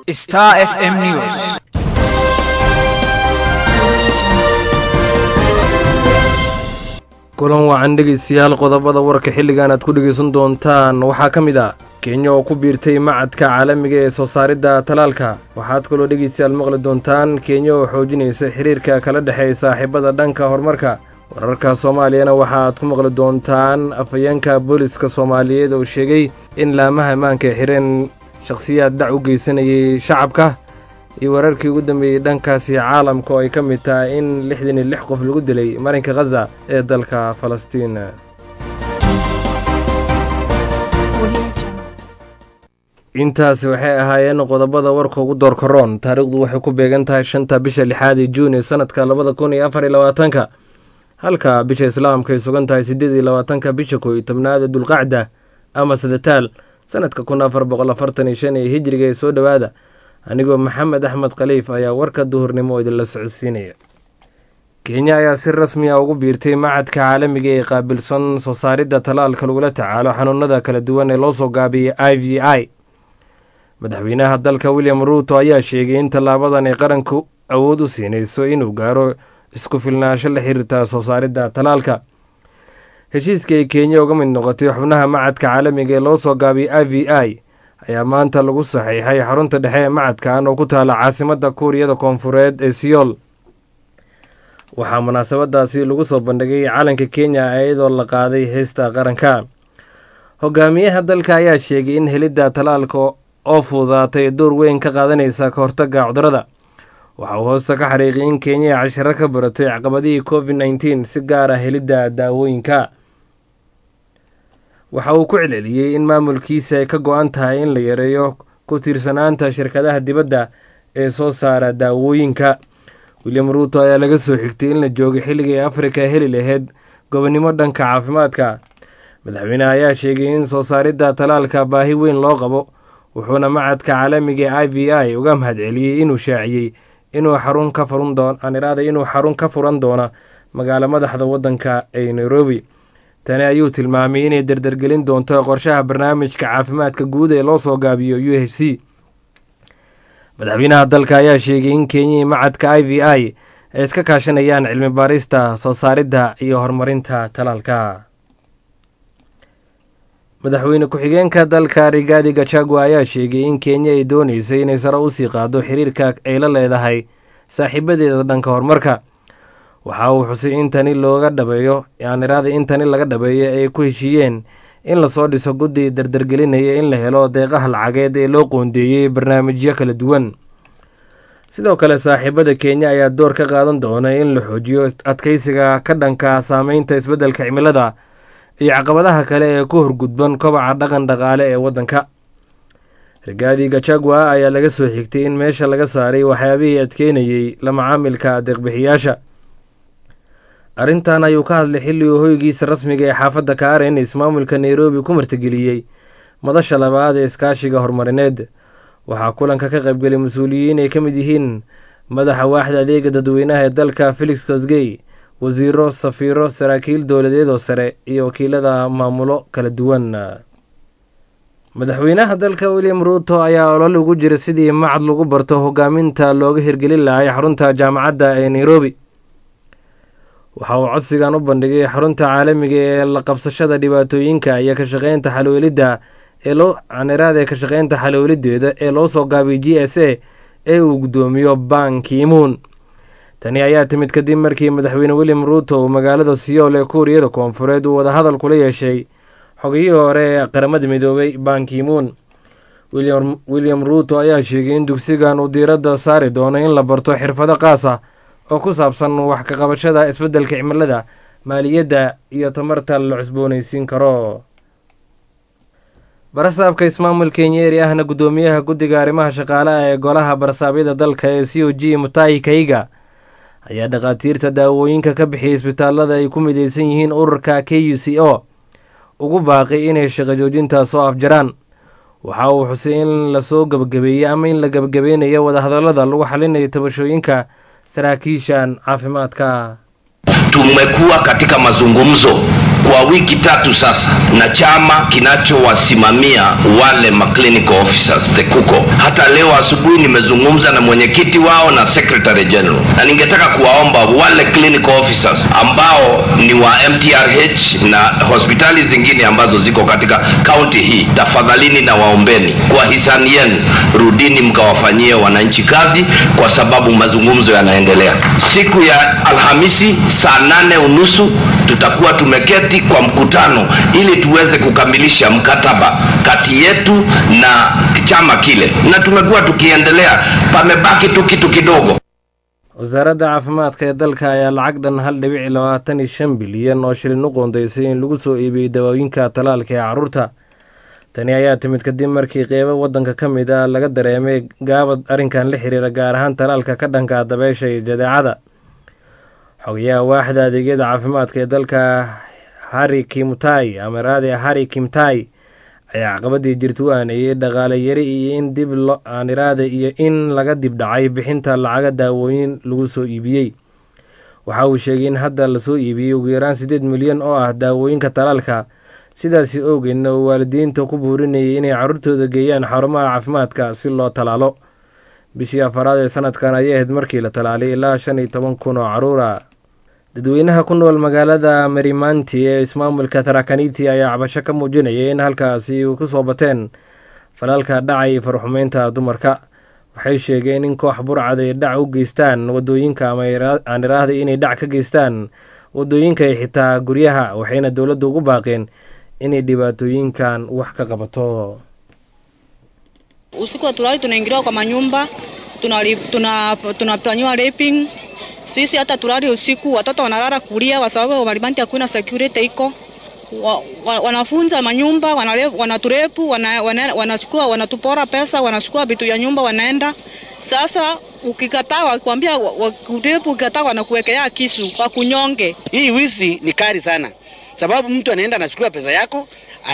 Star FM News. kulan wacan dhegeystayaal qodobada warka xilligan aad ku dhegeysan doontaan waxaa ka mid ah kenya oo ku biirtay macadka caalamiga ee soo saaridda talaalka waxaad kaloo dhegeystayaal maqli doontaan kenya oo xoojinaysa xiriirka kala dhexeeya saaxiibada dhanka horumarka wararka soomaaliyana waxa aad ku maqli doontaan afhayeenka booliska soomaaliyeed oo sheegay in laamaha ammaanka ay xireen shakhsiyaad dhac u geysanayay shacabka iyo wararkii ugu dambeeyey dhankaasi caalamka oo ay ka mid tahay in lixdan iyo lix qof lagu dilay marinka khaza ee dalka falastiin intaasi waxay ahaayeen qodobada warka ugu doorka roon taariikhdu waxay ku beegan tahay shanta bisha lixaad ee juun ee sanadka labada kun iyo afar iyo labaatanka halka bisha islaamka ay sugan tahay siddeed iyo labaatanka bisha koo iyo tobnaada dulqacda ama sadataal sanadka kun afar boqol afartan iyo shan ee hijriga ee soo dhowaada anigoo maxamed axmed khaliif ayaa warka duhurnimo idinla socodsiinaya kenya ayaa si rasmi a ugu biirtay macadka caalamiga ee qaabilsan soo saaridda talaalka lagula tacaalo xanuunada kala duwan ee loo soo gaabiyey i v i madaxweynaha dalka william ruuto ayaa sheegay in tallaabadan ay qaranku awood u siinayso inuu gaaro isku filnaansho la xiriirta soo saaridda talaalka heshiiska ay kenya uga mid noqotay xubnaha macadka caalamiga ee loo soo gaabiyey i v i ayaa maanta lagu saxiixay xarunta dhexe ee macadkan oo ku taala caasimadda kuuriyada koonfureed ee siyool waxaa munaasabadaasi lagu soo bandhigay calanka kenya iyadoo la qaaday heesta qaranka hogaamiyaha dalka ayaa sheegay in helidda talaalka oo fududaatay door weyn ka qaadanaysa ka hortagga cudurada waxa uu hoosta ka xariiqiyay in kenya ay cashiro ka baratay caqabadihii covid nneteen si gaar ah helidda daawooyinka waxa uu ku celceliyey in maamulkiisa ay ka go-an tahay in la yareeyo ku tiirsanaanta shirkadaha dibadda ee soo saara daawooyinka william ruuto ayaa laga soo xigtay in la joogay xilligii afrika heli lahayd gobonnimo dhanka caafimaadka madaxweyneha ayaa sheegay in soo saaridda talaalka baahi weyn loo qabo wuxuuna macadka caalamiga i v i uga mahadceliyey inuu shaaciyey inuu xarun ka furan doon aan iraaday inuu xarun ka furan doono magaalo madaxda waddanka ee nairobi tani ayuu tilmaamay inay dardargelin doonto qorshaha barnaamijka caafimaadka guud ee loo soo gaabiyo u h c madaxweynaha dalka ayaa sheegay in kenyai macadka i v i ay iska kaashanayaan cilmi baarista soo saaridda iyo horumarinta talaalka madaxweyne ku-xigeenka dalka rigaadi gachagua ayaa sheegay in kenya ay dooneysay inay sare usii qaado xiriirka ay la leedahay saaxiibadeeda dhanka horumarka waxa uu xusay in tani looga dhabeeyo aaniraada in tani laga dhabeeyo ay ku heshiiyeen in lasoo dhiso guddi dardargelinaya in la helo deeqaha lacageed ee loo qoondeeyey barnaamijyo kala duwan sidoo kale saaxiibada kenya ayaa door ka qaadan doona in la xoojiyo adkeysiga ka dhanka saameynta isbeddelka cimilada iyo caqabadaha kale ee ku horgudban kobaca dhaqan dhaqaale ee waddanka rigaadi gachagua ayaa laga soo xigtay in meesha laga saaray waxyaabihii adkeynayey la macaamilka adeeqbixiyaasha arrintan ayuu ka hadlay xilli uu hoygiisa rasmiga ee xaafadda kaaren ismaamulka nairobi ku martigeliyey madasha labaad ee iskaashiga horumarineed waxaa kulanka ka qaybgelay mas-uuliyiin ay ka mid yihiin madaxa waaxda adeega dadweynaha ee dalka felix kosgey wasiiro safiiro saraakiil dowladeedoo sare iyo wakiilada maamulo kala duwan madaxweynaha dalka william ruuto ayaa olol ugu jira sidii macad lagu barto hogaaminta looga hirgelin lahay xarunta jaamacadda ee nairobi waxa uu codsigan u bandhigay xarunta caalamiga ee la qabsashada dhibaatooyinka iyo ka shaqeynta xalwelidda ee loo caniraada ee ka shaqeynta xalwelideeda ee loo soo gaabay g s a ee uu guddoomiyo bankimuun tani ayaa timid kadib markii madaxweyne william ruuto uu magaalada siyool ee kuuriyada koonfureed uu wadahadal kula yeeshay xogiyihii hore ee qaramada midoobay bankimuun william ruuto ayaa sheegay in dugsigan uu diiradda saari doono in la barto xirfado qaas ah oo ku saabsan wax ka qabashada isbeddelka cimilada maaliyadda iyo tamarta la cusboonaysiin karo barasaabka ismaamul kenyeeri ahna guddoomiyaha guddiga arrimaha shaqaalaha ee golaha barasaabyada dalka ee c o g mutahi kaiga ayaa dhakhaatiirta daawooyinka ka bixiyay isbitaalada ay ku mideysan yihiin ururka k u c o ugu baaqay inay shaqo joojintaa soo afjaraan waxa uu xusay in lasoo gebagabeeyey ama in la gebagabeynayo wadahadallada lagu xalinayo tabashooyinka saraakiishan caafimaadka tumekuwa katika mazungumzo kwa wiki tatu sasa na chama kinachowasimamia wale maclinical officers the kuko hata leo asubuhi nimezungumza na mwenyekiti wao na secretary general na ningetaka kuwaomba wale clinical officers ambao ni wa mtrh na hospitali zingine ambazo ziko katika kaunti hii tafadhalini na waombeni kwa hisani yenu rudini mkawafanyie wananchi kazi kwa sababu mazungumzo yanaendelea siku ya alhamisi saa nane unusu tutakuwa tumeketi kwa mkutano ili tuweze kukamilisha mkataba kati yetu na chama kile na tumekuwa tukiendelea pamebaki tu kitu kidogo wasaaradda caafimaadka ee dalka ayaa lacag dhan hal dhibici labaatan iyo shan bilyan oo shilin u qoondeysay in lagu soo iibiyey dawooyinka talaalka ee caruurta tani ayaa timid kadib markii qeybo waddanka ka mid ah laga dareemay gaabad arrinkan la xiriira gaar ahaan talaalka ka dhanka dabeesha iyo jadeecada xogayaha waaxda adeegyada caafimaadka ee dalka harri kimtai amaraade harri kimtai ayaa caqabadii jirta u aaneeyey dhaqaale yari iyo in dib aaniraade iyo in laga dib dhacay bixinta lacaga daawooyin lagu soo iibiyey waxa uu sheegay in hadda lasoo iibiyey ugu yaraan siddeed milyan oo ah daawooyinka talaalka sidaasi awgeedna uu waalidiinta ku buurinayay inay carruurtooda geeyaan xarumaha caafimaadka si loo talaalo bishii afaraad ee sanadkan ayay ahayd markii la talaalay ilaa shan iyo toban kun oo caruura dadweynaha ku nool magaalada marimanti ee ismaamulka tarakaniti ayaa cabasho ka muujinaya in halkaasi u ku soo bateen falaalka dhaca iyo farxumeynta dumarka waxay sheegeen in koox burcad ay dhac u geystaan wadooyinka ama aan iraahday inay dhac ka geystaan wadooyinka iyo xitaa guryaha waxayna dowladda ugu baaqeen inay dhibaatooyinkan wax ka qabato usiku wa tulali tunaingiliwa kwa manyumba tunafanyiwa tuna, tuna raping sisi hata tulali usiku, watoto wanalala kulia kwa sababu Marimanti hakuna security iko wa, wa, wanafunza manyumba wanaturepu wana, wana, wanachukua wanatupora pesa wanachukua vitu ya nyumba wanaenda. Sasa ukikataa wakwambia wakurepu, ukikataa wanakuwekea kisu wakunyonge. Hii wizi ni kali sana, sababu mtu anaenda anachukua pesa yako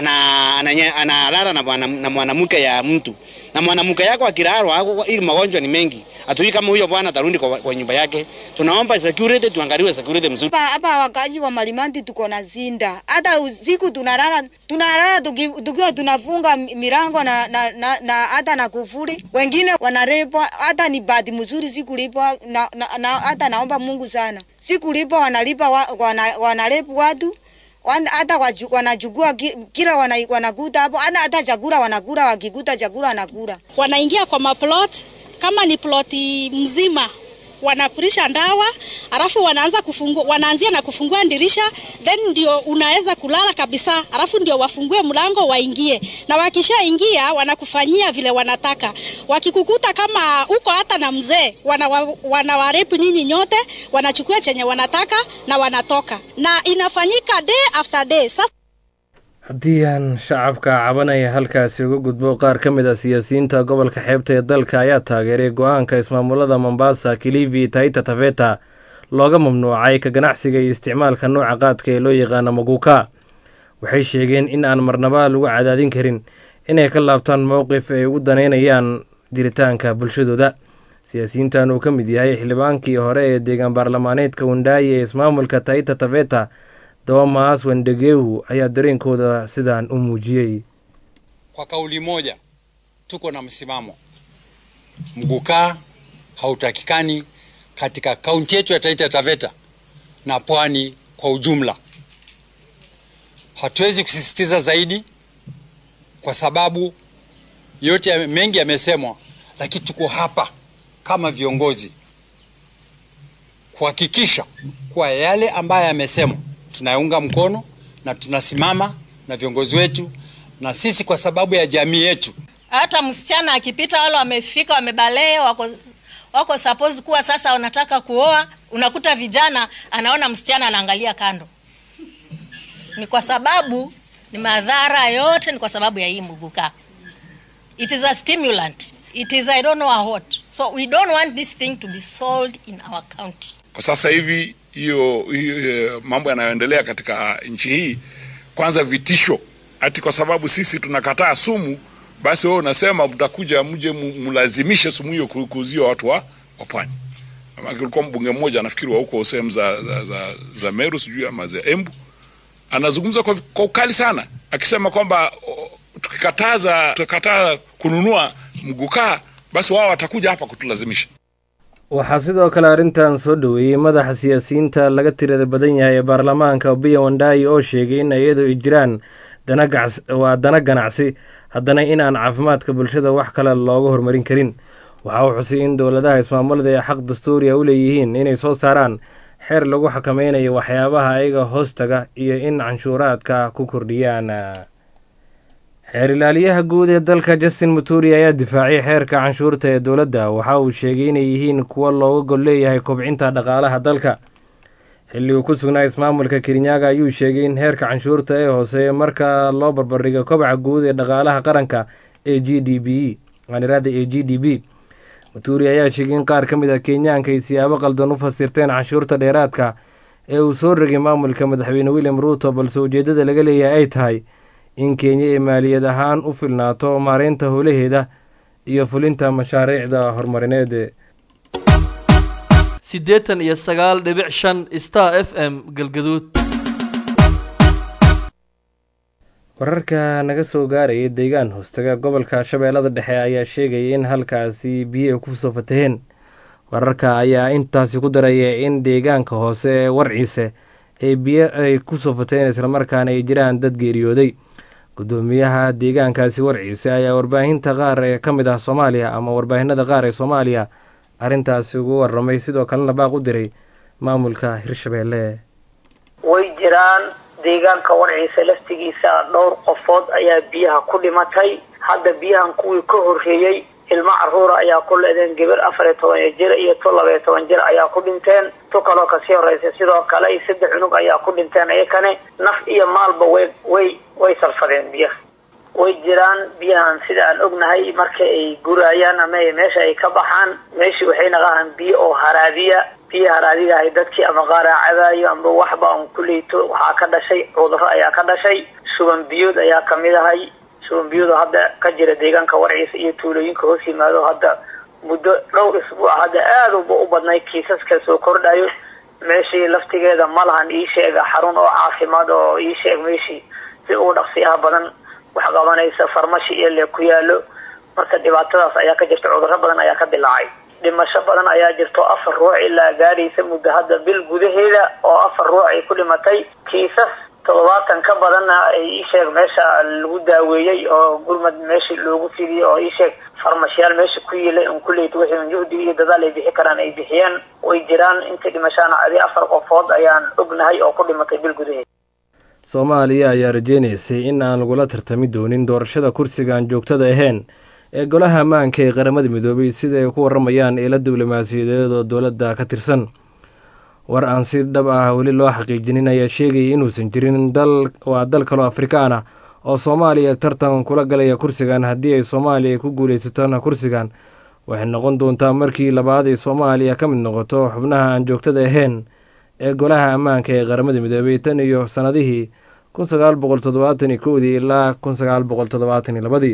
analala ana, ana, ana na mwanamke ya mtu na mwanamke yako akirarwa, ili magonjwa ni mengi, hatujui kama huyo bwana atarudi kwa, kwa nyumba yake. Tunaomba security, tuangaliwe security mzuri hapa. Wakazi wa Marimanti tuko na zinda, hata usiku tunalala tunalala tukiwa tunafunga milango na na, na, na hata na kufuri. Wengine wanarepwa, hata ni bahati mzuri sikulipwa na, na, na, hata naomba Mungu sana sikulipwa, wanalipa wa, wana, wanarepu watu hata wanachukua kila wanakuta hapo, hata chakula wanakula, wakikuta chakula wanakula. Wanaingia kwa maplot, kama ni ploti mzima wanafurisha ndawa, alafu wanaanza kufungua, wanaanzia na kufungua dirisha, then ndio unaweza kulala kabisa, alafu ndio wafungue mlango waingie, na wakishaingia wanakufanyia vile wanataka. Wakikukuta kama uko hata na mzee, wanawarepu wana nyinyi nyote, wanachukua chenye wanataka na wanatoka, na inafanyika day after day. Sasa haddii aan shacabka cabanaya halkaasi uga gudbo qaar ka mid a siyaasiyiinta gobolka xeebta ee dalka ayaa taageeray go-aanka ismaamulada mombasa kilivi taita taveta looga mamnuucay ka ganacsiga iyo isticmaalka nooca qaadka ee loo yaqaano maguuka waxay sheegeen in aan marnaba lagu cadaadin karin inay ka laabtaan mowqif ay ugu daneynayaan jiritaanka bulshadooda siyaasiyiintan uu ka mid yahay xildhibaankii hore ee deegaan baarlamaaneedka wandaayi ee ismaamulka taita taveta Thomas Wendegeu ayaa dareenkooda sidaan u muujiyey. Kwa kauli moja, tuko na msimamo, mgukaa hautakikani katika kaunti yetu ya Taita Taveta na pwani kwa ujumla. Hatuwezi kusisitiza zaidi kwa sababu yote ya mengi yamesemwa, lakini tuko hapa kama viongozi kuhakikisha kuwa yale ambayo yamesemwa tunaunga mkono na tunasimama na viongozi wetu na sisi kwa sababu ya jamii yetu. Hata msichana akipita, wale wamefika wamebalee, wako wako suppose kuwa sasa wanataka kuoa, unakuta vijana anaona msichana anaangalia kando. Ni kwa sababu ni madhara yote, ni kwa sababu ya hii muguka. It is a stimulant. It is I don't know what. So we don't want this thing to be sold in our county. Kwa sasa hivi hiyo hiyo mambo yanayoendelea katika nchi hii, kwanza vitisho ati kwa sababu sisi tunakataa sumu, basi wewe unasema mtakuja mje mlazimishe sumu hiyo kuuzia watu wa wa pwani. Kulikuwa mbunge mmoja nafikiri wa huko sehemu za, za, za, za Meru sijui ama za Embu anazungumza kwa, kwa ukali sana akisema kwamba o, tukikataza tukikataa kununua mgukaa basi wao watakuja hapa kutulazimisha. waxaa sidoo kale arrintan soo dhoweeyey madaxa siyaasiyiinta laga tirada badan yahay ee baarlamaanka obiya wandaayi oo sheegay in iyadoo ay jiraan dana gacs waa dana ganacsi haddana in aan caafimaadka bulshada wax kale looga horumarin karin waxa uu xusay in dowladaha ismaamulada ay xaq dastuuriya u leeyihiin inay soo saaraan xeer lagu xakameynayo waxyaabaha ayaga hoostaga iyo in canshuuraadka ku kordhiyaan xeer ilaaliyaha guud ee dalka justin muturi ayaa difaacay xeerka canshuurta ee dowladda waxa uu sheegay inay yihiin kuwo looga gol leeyahay kobcinta dhaqaalaha dalka xilli uu ku sugnaa ismaamulka kirinyaga ayuu sheegay in heerka canshuurta ee hoose marka loo barbardhigo kobaca guud ee dhaqaalaha qaranka ee g d b anirada ee g d b muturi ayaa sheegay in qaar ka mid a kenyaanka ay siyaabo qaldan u fasirteen canshuurta dheeraadka ee uu soo rogay maamulka madaxweyne william ruuto balse ujeeddada laga leeyahay ay tahay in kenya ay maaliyad ahaan u filnaato maareynta howlaheeda iyo fulinta mashaariicda horumarineed siddeetan iyo sagaal dhibic shan star f m galgaduud wararka naga soo gaaraya deegaan hoostaga gobolka shabeellada dhexe ayaa sheegaya in halkaasi biyo ay kusoo fataheen wararka ayaa intaasi ku daraya in deegaanka hoose ee warciise ee biyo ay kusoo fataheen islamarkaana ay jiraan dad geeriyooday gudoomiyaha deegaankaasi warciise ayaa warbaahinta qaar ee ka mid ah soomaaliya ama warbaahinada qaar ee soomaaliya arrintaasi ugu waramay sidoo kalena baaq u diray maamulka hirshabeelle way jiraan deegaanka warciisa laftigiisa dhowr qofood ayaa biyaha ku dhimatay hadda biyahan kuwii ka horreeyey ilmo caruura ayaa ku leedeen gabar afar iyo toban jir iyo tu laba iyo toban jir ayaa ku dhinteen tu kaloo kasii horreysay sidoo kale saddex cunug ayaa ku dhinteen iyakane naf iyo maalba way way way salfadeen biyaha way jiraan biyahan sida aan ognahay marka ay gurayaan ama meesha ay ka baxaan meeshii waxay naqahaan biyo oo haraadiya biyo haraadiga ahay dadkii ama qaaraa cabaayo amba waxba un kuleyto waxaa ka dhashay cudurro ayaa ka dhashay suban biyood ayaa kamid ahay suban biyood oo hadda ka jira deegaanka warciisa iyo tuulooyinka hoos yimaado hadda muddo dhowr isbuuc hadda aada uba u badnay kiisaska soo kordhayo meeshii laftigeeda ma lahan ii sheega xarun oo caafimaad oo ii sheeg meeshii si ugu dhaqsiyaha badan wax qabanaysa farmashi iyo le ku yaalo marka dhibaatadaas ayaa ka jirta cudurro badan ayaa ka dilaacay dhimasho badan ayaa jirto afar ruux ilaa gaadhaysa muddo hadda bil gudaheeda oo afar ruux ay ku dhimatay kiisas toddobaatan ka badanna ay ii sheeg meesha lagu daaweeyey oo gurmad meeshii loogu fidiyey oo ii sheeg farmashiyaal meesha ku yiilay un kuleyt wixii juhdi iyo dadaal ay bixi karaan ay bixiyeen way jiraan inta dhimashaana adi afar qofood ayaan ognahay oo ku dhimatay bil gudaheeda soomaaliya ayaa rajeynaysay in aan lagula tartami doonin doorashada kursiga aan joogtada ahayn ee golaha ammaanka ee qaramada midoobay sida ay ku waramayaan eela diblomaasiyadeed oo dowladda ka tirsan war aan si dhab ah weli loo xaqiijinin ayaa sheegayay inuusan jirin dal waa dal kaloo afrikaan ah oo soomaaliya tartan kula galaya kursigan haddii ay soomaaliya ku guulaysatona kursigan waxay noqon doontaa markii labaad ay soomaaliya ka mid noqoto xubnaha aan joogtada ahayn ee golaha ammaanka ee qaramada midoobay tan iyo sannadihii kun sagaal boqol toddobaatan iyo kowdii ilaa kun sagaal boqol toddobaatan iyo labadii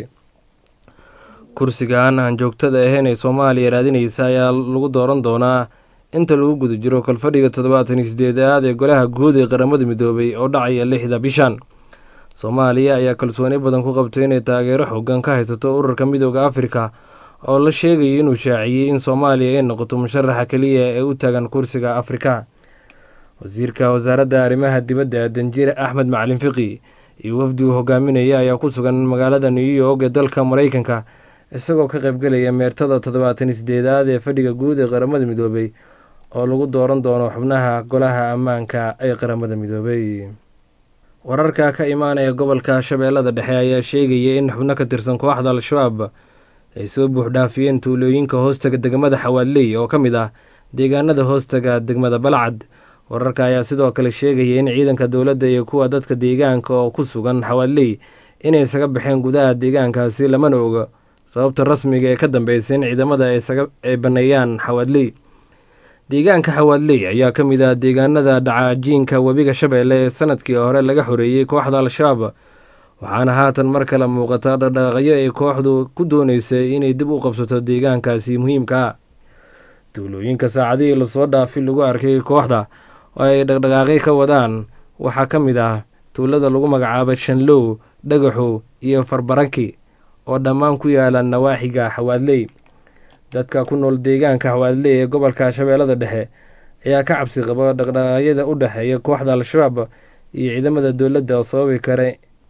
kursigan aan joogtada ahayn ee soomaaliya raadinaysa ayaa lagu dooran doonaa inta lagu guda jiro kolfadhiga toddobaatan iyo sideedaad ee golaha guud ee qaramada midoobay oo dhacaya lixda bishan soomaaliya ayaa kalsooni badan ku qabtay inay taageero xoogan ka haysato ururka midooda afrika oo la sheegayay inuu shaaciyey in soomaaliya ay noqoto musharaxa keliya ee u taagan kursiga afrika wasiirka wasaaradda arrimaha dibadda danjire axmed macalin fiqi iyo wafdi uu hogaaminaya ayaa ku sugan magaalada new york ee dalka maraykanka isagoo ka qaybgelaya meertada toddobaatan iyo sideedaad ee fadhiga guud ee qaramada midoobay oo lagu dooran doono xubnaha golaha ammaanka ee qaramada midoobay wararka ka imaanaya gobolka shabeellada dhexe ayaa sheegaya in xubno ka tirsan kooxda al-shabaab ay soo buuxdhaafiyeen tuulooyinka hoostaga degmada xawaadley oo ka mid ah deegaanada hoostaga degmada balcad wararka ayaa sidoo kale sheegaya in ciidanka dowladda iyo kuwa dadka deegaanka oo ku sugan xawaadley inay isaga baxeen gudaha deegaankaasi lamana oga sababta rasmiga ee ka dambeysay in ciidamada ay baneeyaan xawaadley deegaanka xawaadley ayaa ka mid ah deegaanada dhacajiinka webiga shabeelle ee sanadkii hore laga xoreeyey kooxda al-shabaab waxaana haatan mar kale muuqata dhaqdhaqaaqyo ay kooxdu ku dooneysay inay dib u qabsato deegaankaasi muhiimka ah tuulooyinka saacadihii lasoo dhaafi lagu arkay kooxda oo ay dhaqdhaqaaqyo ka wadaan waxaa ka mid ah tuulada lagu magacaabo shanlow dhagaxow iyo farbaranki oo dhammaan ku yaala nawaaxiga xawaadley dadka ku nool deegaanka xawaadley ee gobolka shabeellada dhexe ayaa ka cabsi qaba dhaqdhaqaaqyada u dhexeeya kooxda al-shabaab iyo ciidamada dowladda oo sababi kara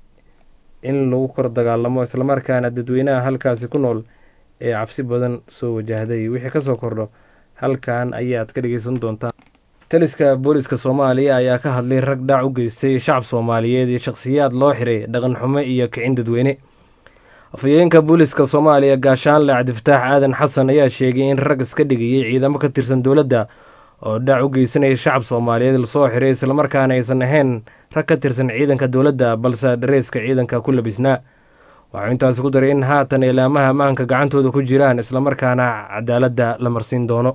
in lagu kor dagaalamo islamarkaana dadweynaha halkaasi ku nool ee cabsi badan soo wajahday wixii kasoo kordho halkan ayaad ka dhegeysan doontaan taliska booliska soomaaliya ayaa ka hadlay rag dhac u geystay shacab soomaaliyeed iyo shakhsiyaad loo xiray dhaqan xumo iyo kicin dadweyne afhayeenka booliska soomaaliya gaashaanle cabdifataax aadan xasan ayaa sheegay in rag iska dhigayay ciidamo ka tirsan dowladda oo dhac u geysanaya shacab soomaaliyeed lasoo xiray islamarkaana aysan ahayn rag ka tirsan ciidanka dowladda balse dhareeska ciidanka ku labisnaa waxuu intaasi ku daray in haatan ilaamaha ammaanka gacantooda ku jiraan islamarkaana cadaaladda la marsiin doono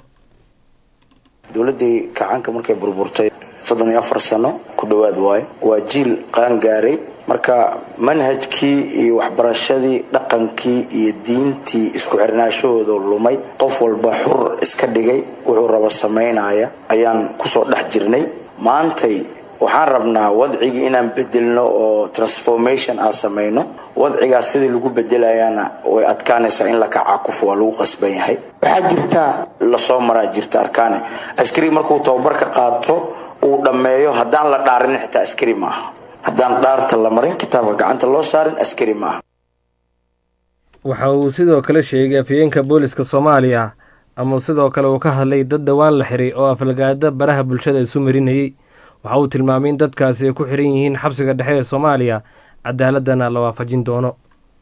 dowladdii kacaanka markay burburtay soddon iyo afar sano ku dhowaad waayo waa jiil qaan gaaray marka manhajkii iyo waxbarashadii dhaqankii iyo diintii isku xirnaashahooda lumay qof walba xur iska dhigay wuxuu raba samaynaya ayaan kusoo dhex jirnay maantay waxaan rabnaa wadcigii inaan bedelno oo transformation aan samayno wadcigaas sidii lagu bedelayaana way adkaanaysaa in la kacakufo waa lagu qasban yahay waxaa jirta lasoo maraa jirta arkaane askari markuu tababarka qaato uu dhammeeyo haddaan la dhaarin xitaa askari maaha haddaan dhaarta la marin kitaabka gacanta loo saarin askari maaha waxa uu sidoo kale sheegay afhayeenka booliska soomaaliya ama sidoo kale uu ka hadlay dad dhowaan la xiray oo aflagaada baraha bulshada isu marinayay waxa uu tilmaamay in dadkaasi ay ku xiran yihiin xabsiga dhexe ee soomaaliya cadaaladana la waafajin doono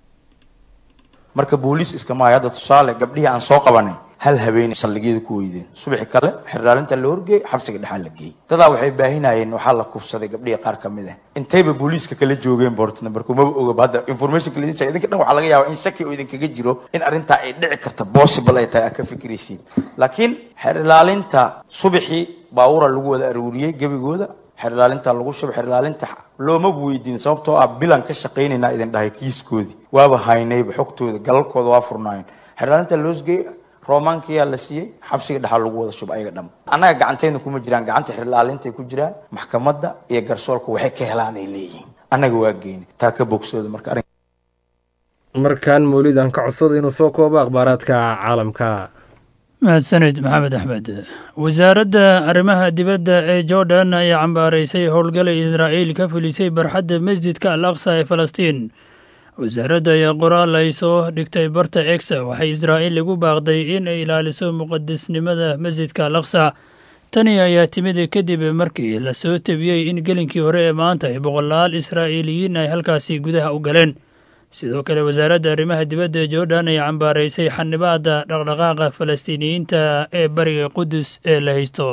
marka booliis iskamahay hadda tusaale gabdhihii aan soo qabanay hal habeen saldhigyada ku weydeen subaxi kale xerdhaalinta la horgeey xabsiga dhexaa la geeyey dadaa waxay baahinayeen waxaa la kufsaday gabdhihii qaar ka mid ah intayba booliiska kala joogeen boortna markuu maba ogaba hadda informationka laidin sheegay idinka dhan waxaa laga yaabaa in shaki oo idinkaga jiro in arrintaa ay dhici karta possible ay tahay aad ka fikiraysiin laakiin xerdhaalinta subaxii baawura lagu wada aruuriyey gebigooda xerdhaalinta lagu shubay xerdhaalinta looma weydiin sababtoo ah bilan ka shaqaynaynaa idin dhahay kiiskoodii waaba haynayba xogtooda galalkooda waa furnaayeen xerdhaalinta loosgeey romaankiyaa la siiyey xabsiga dhexaa lagu wada shub ayaga dham annaga gacantayna kuma jiraan gacanta xerdhaalintay ku jiraan maxkamadda iyo garsoorka waxay ka helaan ay leeyihiin annaga waa geyna taa ka bogsooda marka arrin markan mawlid aan ka codsada inuu soo koobo akhbaaraadka caalamka mahadsanid maxamed axmed wasaaradda arrimaha dibadda ee jordan ayaa cambaaraysay howlgalay israa'iil ka fulisay barxadda masjidka al aqsa ee falastiin wasaaradda ayaa qoraal ay soo dhigtay barta egsa waxay israa'iil igu baaqday in ay ilaaliso muqadisnimada masjidka al aqsa tani ayaa timid kadib markii la soo tebiyey in gelinkii hore ee maanta ay boqolaal israa'iiliyiin ay halkaasi gudaha u galeen sidoo kale wasaaradda arrimaha dibadda ee jordan ayaa cambaaraysay xanibaadda dhaqdhaqaaqa falastiiniyiinta ee bariga qudus ee la haysto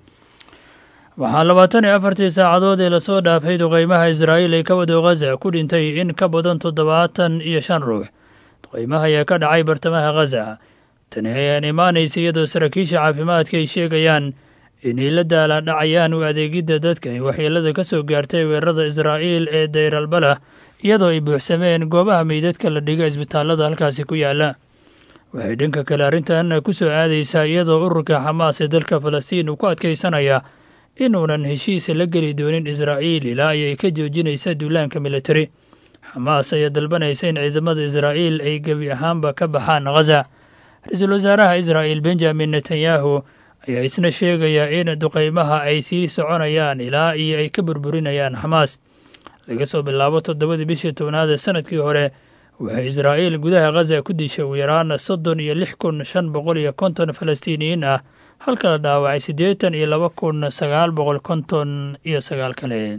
waxaa labaatan iyo afartii saacadood ee lasoo dhaafay duqeymaha israa'iil ee ka wado khaza ku dhintay in ka badan toddobaatan iyo shan ruux duqeymaha ayaa ka dhacay bartamaha khaza tani ayaan imaanaysa iyadoo saraakiisha caafimaadka ay sheegayaan inay la daala dhacayaan u adeegidda dadka ay waxyeelada ka soo gaartay weerarada israa'iil ee dayralbalah iyadoo ay buuxsameen goobaha meydadka la dhiga isbitaallada halkaasi ku yaala waxay dhanka kale arrintan ku soo aadaysaa iyadoo ururka xamaas ee dalka falastiin uu ku adkaysanaya inuunan heshiis la geli doonin israa'iil ilaa ayay ka joojinaysa duulaanka militari xamaas ayaa dalbanaysa in ciidamada israa'iil ay gebi ahaanba ka baxaan khaza ra-iisul wasaaraha israa'iil benjamin netanyahu ayaa isna sheegaya in duqeymaha ay sii soconayaan ilaa iyo ay ka burburinayaan xamaas laga soo bilaabo toddobadii bishii tobnaad ee sanadkii hore waxay israa'iil gudaha khaza ku dishay ugu yaraan soddon iyo lix kun shan boqol iyo konton falastiiniyiin ah halka la dhaawacay siddeetan iyo laba kun sagaal boqol konton iyo sagaal kale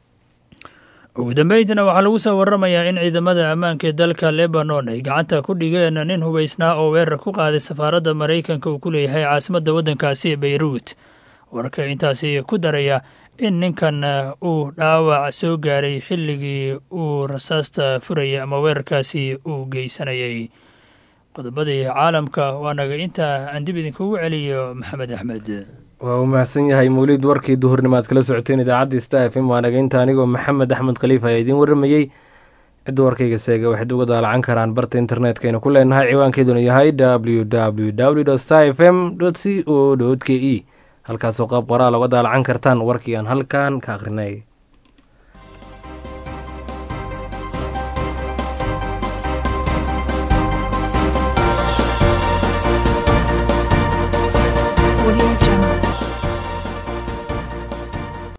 ugu dambeyntiina waxaa lagu soo waramayaa in ciidamada ammaanka ee dalka lebanon ay gacanta ku dhigeen nin hubaysnaa oo weerar ku qaaday safaaradda maraykanka uu ku leeyahay caasimadda waddankaasi beyruut warka intaasi ku daraya in ninkan uu dhaawac soo gaaray xilligii uu rasaasta furayay ama weerarkaasi uu geysanayay qodobadii caalamka waa naga intaa aan dib idinkugu celiyo maxamed axmed waa uu mahadsan yahay mawliid warkii duhurnimaad kala socoteen idaacadda sta f m waa naga inta anigoo maxamed axmed khaliif ayaa idiin waramayey cidda warkayga seega waxayd uga daalacan karaan barta internetkaynu ku leenahay ciwaankeeduna yahay w w w star f m c o k e halkaasoo qaab qoraal uga daalacan kartaan warkii aan halkan ka akhrinay